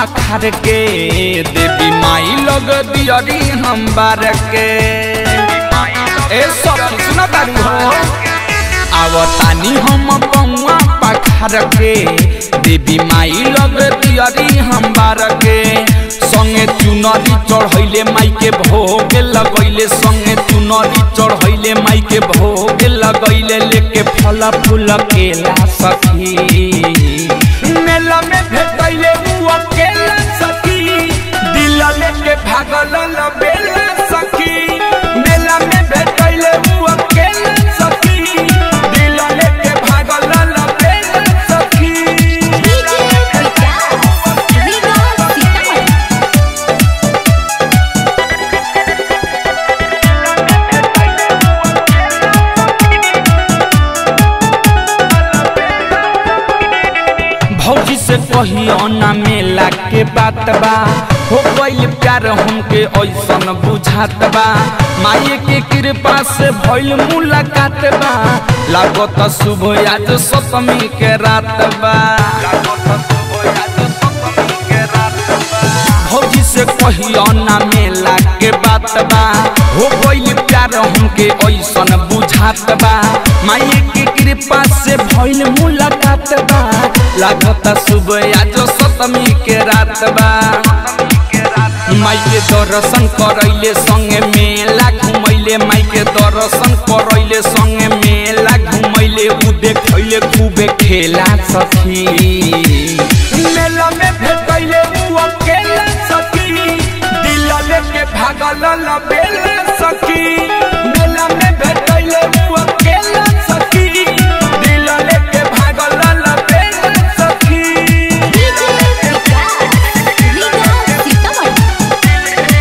पखार के देवी माई लोग दियरी हम बार के ए सब सुना तारू हो आवतानी हम पौआ पखार के देवी माई लोग दियरी हम बार के संगे चुनरी चढ़ैले माई के भोग लगैले संगे चुनरी चढ़ैले माई के भोग लगैले लेके फल फूल केला सखी मेला में भेटैले उ अकेला सखी दिल लेके भागल लबेला सखी मेला में भेटैले उ अकेला सखी दिल लेके भागल लबेला सखी डीजे विकास रीगा सीतामढ़ी भौजी से कहियो ना मेला के बात बा हो गइल प्यार हमके ऐसन बुझात बा माये के कृपा से भइल मुलाकात बा लागत शुभ आज सप्तमी के रात बा भौजी से कहियो ना मेला के बात बा हो गइल प्यार हमके ऐसन बुझात बा माये के कृपा से भइल मुलाकात बा लागत शुभ आज सप्तमी के रात बा माई के दर्शन करैले संगे मेला घुमैले माई के दर्शन करैले संगे मेला घुमैले उ देखैले खूबे खेला सखी मेला में भेटैले उ अकेला सखी दिल लेके भागल लबेला सखी मेला में भेटैले उ अकेला सखी दिल लेके भागल लबेला सखी डीजे विकास रीगा सीतामढ़ी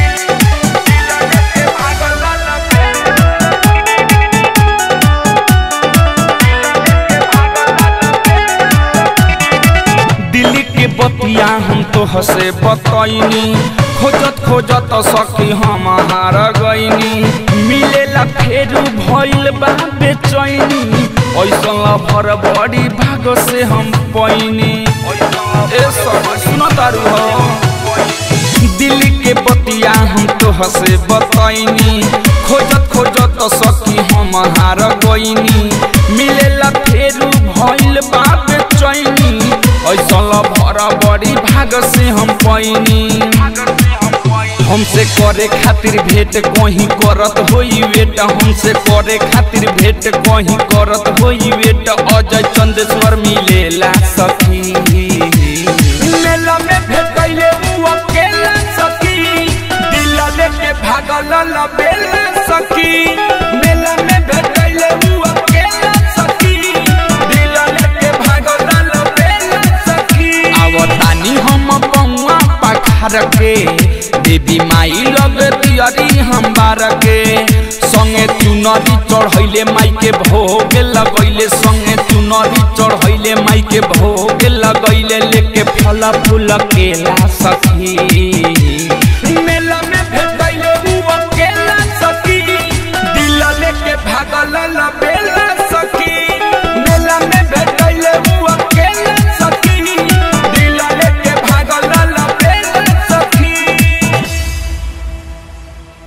दिल्ली के बतिया हम तो हसे बतैनी खोजत खोजत सखी हम हार गईनी मिलेला फेरू भइल बा बेचैनी ऐसन भर बड़ी भाग से हम पैनी ए सब सुन तारू हो दिल्ली के बतिया हम तो हसे बतैनी खोजत खोजत सखी हम हार गईनी मिलेला फेरू भइल बा बेचैनी ऐसल भर बड़ी भाग से हम पैनी हमसे करे खातिर भेंट कहीं करत होई वेट हमसे करे खातिर भेंट कहीं करत होई वेट अजय चंदेश्वर मिलेला सखी मेला में भेटैले उ अकेला सखी दिल लेके भागल लबेला सखी मेला में भेटैले उ अकेला सखी दिल लेके भागल लबेला सखी आवतानी हम पौआ पखार के देवी माई लग दियरी हम बार के संगे चुनरी चढ़ैले माई के भोग लगैले संगे चुनरी चढ़ैले माई के भोग लगैले लेके फल फूल केला सखी